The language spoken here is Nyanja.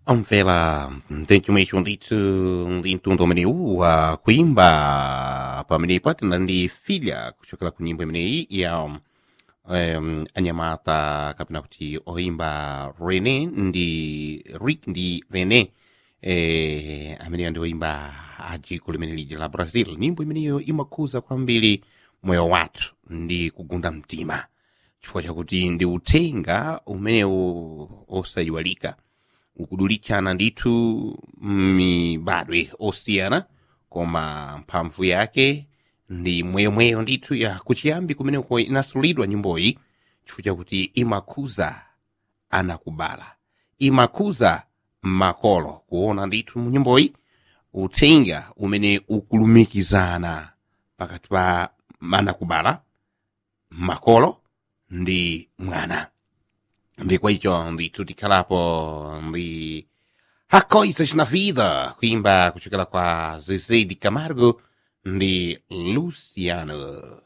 Omvela mtenchumesho ndithu ndi mtundu umenewu wa kuimba pamene patena ndi filya kuchokera ku nyimbo imeneyi ya um, anyamata kapena kuti oimba rene ndi rick ndi rene eh, amene ndi oimba ajiko limene lija la brazil nyimbo imeneyo imakhuza kwambiri moyo wathu ndi kugunda mtima chifukwa chakuti ndi uthenga umenewu osayiwalika ukudulichana ndithu mibadwe osiyana koma mphamvu yake ndi mweyomweyo ndithu ya kuchiyambi kumeneko inasulidwa nyimboyi chifukwa chakuti imakhuza anakubala imakhuza makolo kuona ndithu mu nyimboyi uthenga umene ukulumikizana pakati pa anakubala makolo ndi mwana ndi kwa icho ndithu tikhalapo ndi há coisas na vida kuimba kuchokera kwa zezé de camargo ndi luciano